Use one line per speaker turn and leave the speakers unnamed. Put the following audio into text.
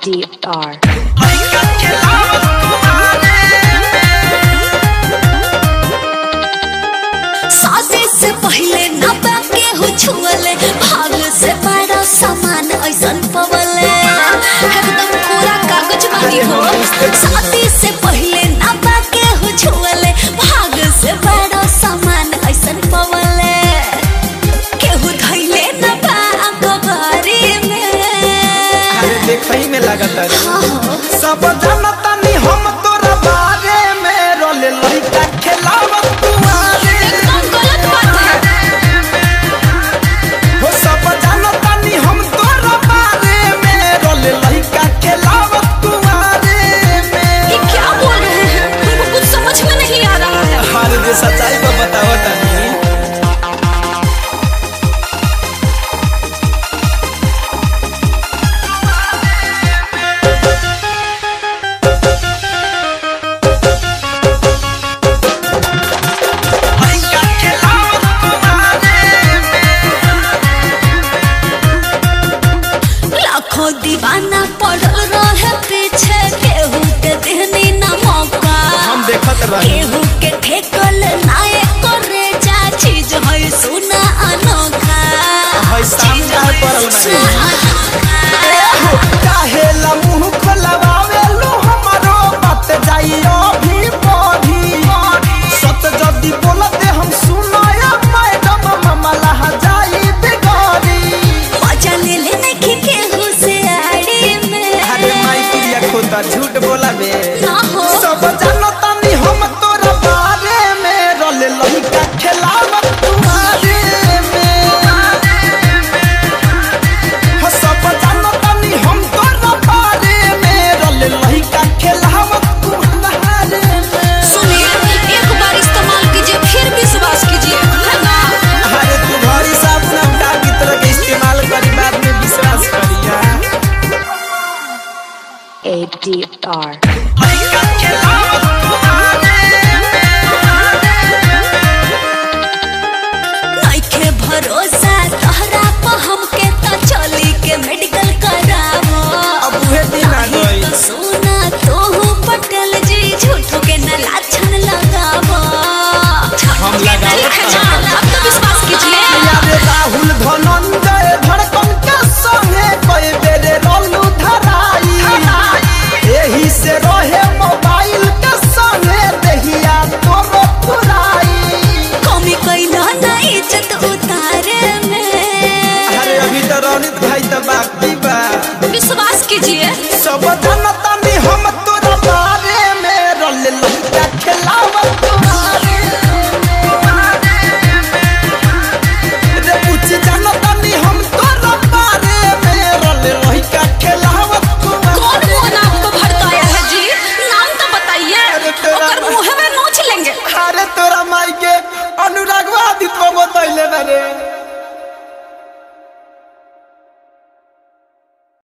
ADR.
शादी से पहले न बाके हो छुअले भाग से बड़ा सामान ऐसन पवले एकदम पूरा कागज बाकी हो शादी से पहले न बाके हो छुअले भाग से बड़ा सामान ऐसन पवले केहू धैले न बा अखबारी में
अरे देखई में लागत रे
हाँ हो
सब जनता नी हम तोरा बारे में रोले लइका खेलावत तुम्हारे
एकदम गलत बात है
हो सब जनता नी हम तोरा बारे में रोले लइका खेलावत तुम्हारे
ये
में
क्या बोल रहे हैं हमको कुछ समझ में नहीं आ रहा है
हर दे सच्चाई को बतावत तनी लइका खेलावत तुम्हारे
लाखों दीवाना पड़ल रहे पीछे केहू के देहनी न मौका
हम देखत रही
केहू के ठेकल नाये करे जा चीज है सुना अनोखा
है सामने आए पड़ल बानी।
सुना अनोखा।
काहेला मुंह खोलवावे लो हमरो बात जाइयो भी पढ़ी सत जदी बोलते हम सुनाया मैडम मामला जाई बिगड़ी
मजा ले ले नहीं केहू से आड़ी में
अरे माई पिया खोता झूठ बोला बे
ना हो
सब जानता नी हम तोरा बारे में रोले लइका खेलावत तुम्हारे में हो सब जानता नी हम तोरा बारे में रोले लइका खेलावत तुम्हारे में
सुनिए एक बार इस्तेमाल कीजिए फिर विश्वास कीजिए है ना
अरे तू घरी साबुन हम का की तरह के इस्तेमाल करी बाद में विश्वास करिया
ADR.
लइका खेलावत तुम्हारे
नइखे भरोसा तोहरा पर हमके त चली के मेडिकल करावो
अब उहे दिन आ गई
तो सुना तोहू पटेल जी झूठो के न लाछन लगावो
हम लगावत
ठीक है
कहाँ?
चल अब तो विश्वास कीजिए
यारे राहुल धनंजय धड़कन के संगे कई बेरे रोलू धराई एही से रहे मोबाइल के संगे दहिया तोरो फुराई
कमी कैला ना इज्जत उतारे में
अरे अभी तो रौनित भाई तो बाकी बा
विश्वास कीजिए
सब जनता में हम तोरा बारे में रोल लइका खेलावत